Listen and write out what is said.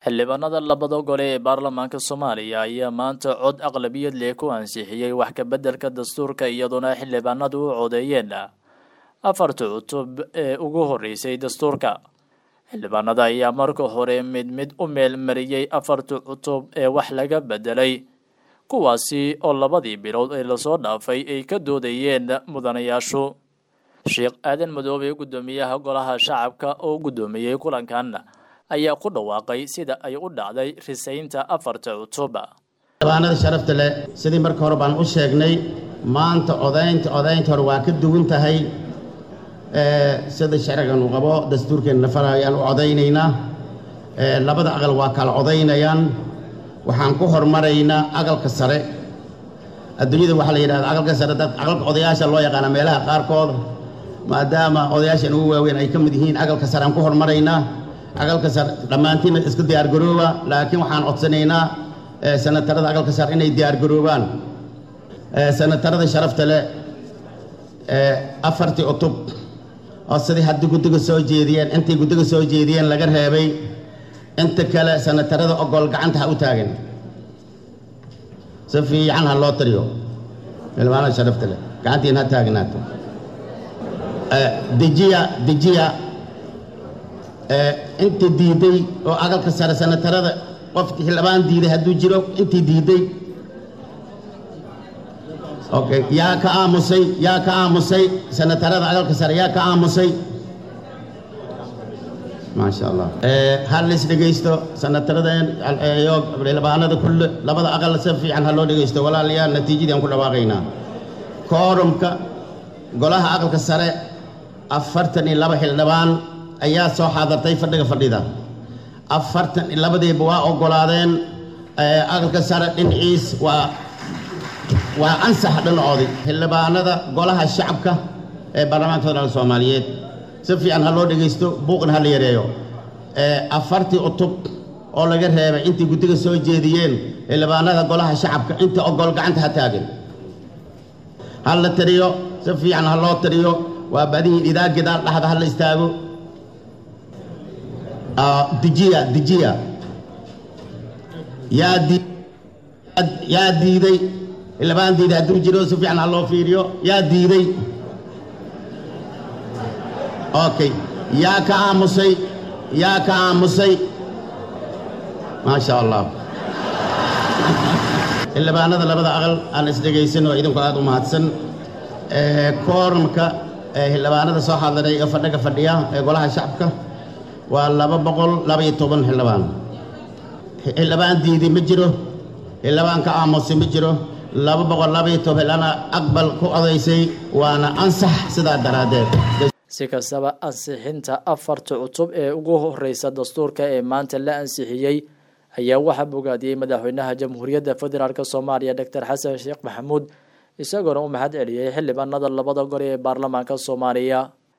xildhibaanada labada gole ee baarlamaanka soomaaliya ayaa maanta cod aqlabiyad leh ku ansixiyey wax ka beddelka dastuurka iyadoona xildhibaanadu u codeeyeen afarta cutub ee ugu horreysay dastuurka xildhibaanada ayaa marka hore mid mid u meel mariyey afarta cutub ee wax laga beddelay kuwaasi oo labadii bilood ee lasoo dhaafay ay ka doodayeen mudanayaashu sheekh aadan madoobe guddoomiyaha golaha shacabka oo guddoomiyey kulankan ayaa ku dhawaaqay sida ay u dhacday risaynta afarta cutub xildhibaanada sharafta leh sidii marka hore baan u sheegnay maanta odaynta odaynta hore waa ka duwan tahay sida sharcigan uu qabo dastuurkeenna fara ayaan u codaynaynaa labada aqal waa kala codaynayaan waxaan ku hormaraynaa aqalka sare adduunyada waxaa la yidhahda aqalka sare dad aqalka odayaasha loo yaqaana meelaha qaarkood maadaama odayaashan ugu waaweyn ay ka mid yihiin aqalka sare aan ku hormaraynaa aqalka sare dhammaantiinna iska diyaargarooba laakiin waxaan codsanaynaa sanatarada aqalka sare inay diyaargaroobaan sanatarada sharafta leh afartii cutub oo sidii haddii guddiga soo jeediyeen intay guddiga soo jeediyeen laga reebay inta kale sanatarada ogol gacanta ha u taagan si fiican ha loo tiriyo xildhibaanada sharafta leh gacantiin ha taagnaato dejiya dejiya inta diiday oo aqalka sare sanatarada qofki xildhibaan diiday hadduu jiro intii diiday okay yaa ka aamusay yaa ka aamusay sanatarada aqalka sare yaa ka aamusay maasha allah ha la is dhegaysto sanataradeen iyo xildhibaanada kulle labada aqal si fiican ha loo dhegaysto walaalayaal natiijadii aan ku dhawaaqaynaa koorumka golaha aqalka sare afartan iyo laba xildhibaan ayaa soo xaadartay fadhiga fadhida afartan iyo labadiiba waa oggolaadeen aqalka sare dhinaciis waa waa ansax dhinacoodii xildhibaanada golaha shacabka ee baarlamaanka federaalk soomaaliyeed si fiican ha loo dhegaysto buuqna ha la yareeyo afartii cutub oo laga reebay intay guddiga soo jeediyeen xildhibaanada golaha shacabka inta ogol gacanta ha taagan ha la tiriyo si fiican ha loo tiriyo waa badihiin idaa gidaal dhaxda ha la istaago dejiya dejiya yaa dii yaa diiday xildhibaan diiday hadduu jiro si fiican ha loo fiiriyo yaa diiday okay yaa ka aamusay yaa ka aamusay maasha allah xildhibaanada labada aqal aan isdhegaysan oo idinku aad u mahadsan koorumka xildhibaanada soo xadiray ee fadhiga fadhiya ee golaha shacabka waa laba boqol labaiyo toban xildhibaan xildhibaan diiday ma jiro xildhibaan ka aamusay ma jiro laba boqol labaiyo toban xildhibaan aqbal ku odaysay waana ansax sidaa daraaddeed si kastaba ansixinta afarta cutub ee ugu horeysa dastuurka ee maanta la ansixiyey ayaa waxaa bogaadiyey madaxweynaha jamhuuriyadda federaalk soomaaliya doctor xasan sheekh maxamuud isagoona u mahad celiyey xildhibaanada labada gole ee baarlamaanka soomaaliya